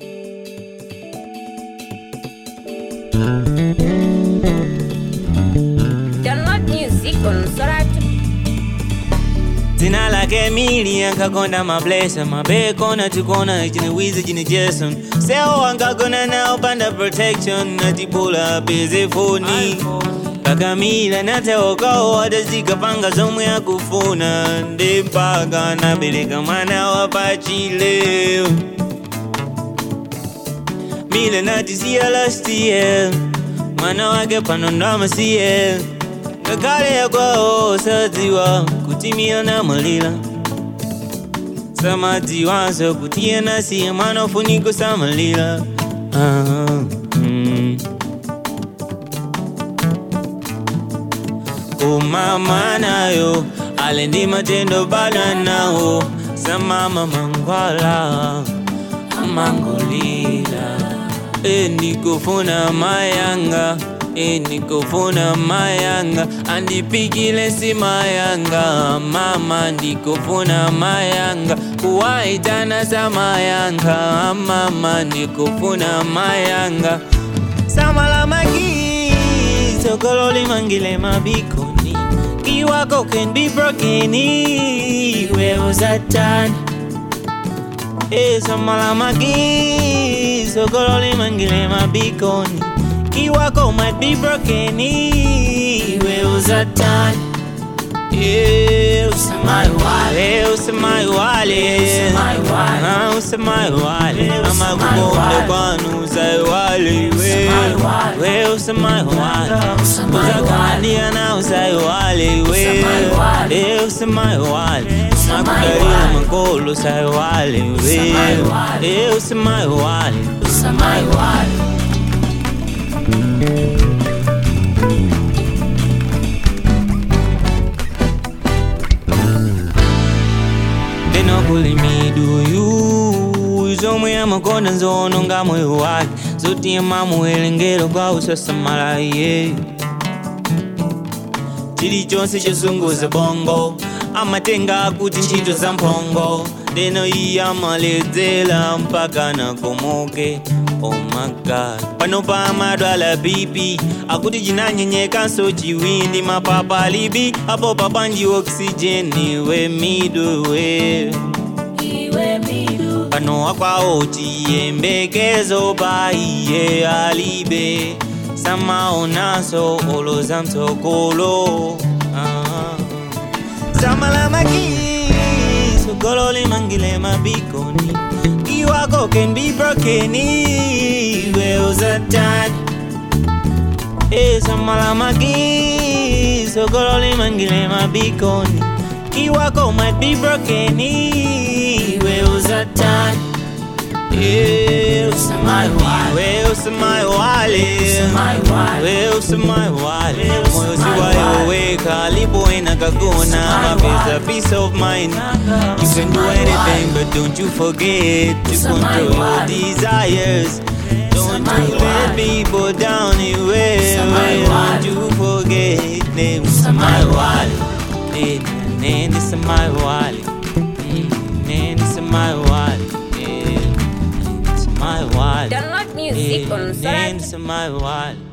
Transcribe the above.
Download music on Soratu. Zina lake mili ankakonda mablesa mabekona tukona chine wizi chine jason seo ankagona nao panda protection natibula beze foni kakamila nateokao atazikapanga zomwe akufuna ndi mpaka nabereka mwana wapachile mile natisiya last year mwana wake pano ndamasiye ngakhale yakwawo sadziwa kuti miyo namwalira samadziwanso kuti yena siye mwana ufunika kusamalira Ah, mm. umama nayo ale ndi matendo bana nawo samama mangwala amangolira enikufuna mayanga enikufuna mayanga andipikile si mayanga mama ndikufuna mayanga kuwaitana sa mayanga mama ndikufuna mayanga samalamaki sokololi mangile mabikoni kiwako can be broken where was that done Esamalamaki Sokololi mangile mabikoni Kiwako might be broken Iwe uzatan Yeah, usamai wale, usamai wale Ah, usamai wale Ama kukonde kwanu usai wale We, we usamai wale Uzakandia na usai wale We, eh, usamai wale Makudalila makolo usai wale We, eh, usamai wale ndinokulimiduyu zomwe amakonda nzoononga moyo wake zotima muwerengero kwa usasamala iye chilichonse chosunguza bongo amatenga kuti ntchito za mphongo ndeno iye amaledzera mpaka nakomoke oh my god pano pa amadwala bipi akuti chinanyenyekanso chiwindi mapapa alibi apo papanji oksijeni we midwe pano akwawo chiyembekezo pa iye alibe samaonaso oloza mtsogolo ah. samalamaki sogolole mangile mabikoni kiwako can be broken iwe uzatani esamalamaki sogolole mangile mabikoni kiwako might be broken iwe uzatani Yeah, usamai wale, usamai wale, we usamai wale, moyo siwayoweka alipoenda kagona, mapesa peace of mind. You can do anything, but don't you forget to control your desires. Don't you let people down anywhere. Don't you forget them. Usamai wale, nene usamai wale, nene usamai wale, nene usamai wale. Download music on Nene Soratu. usamai wale.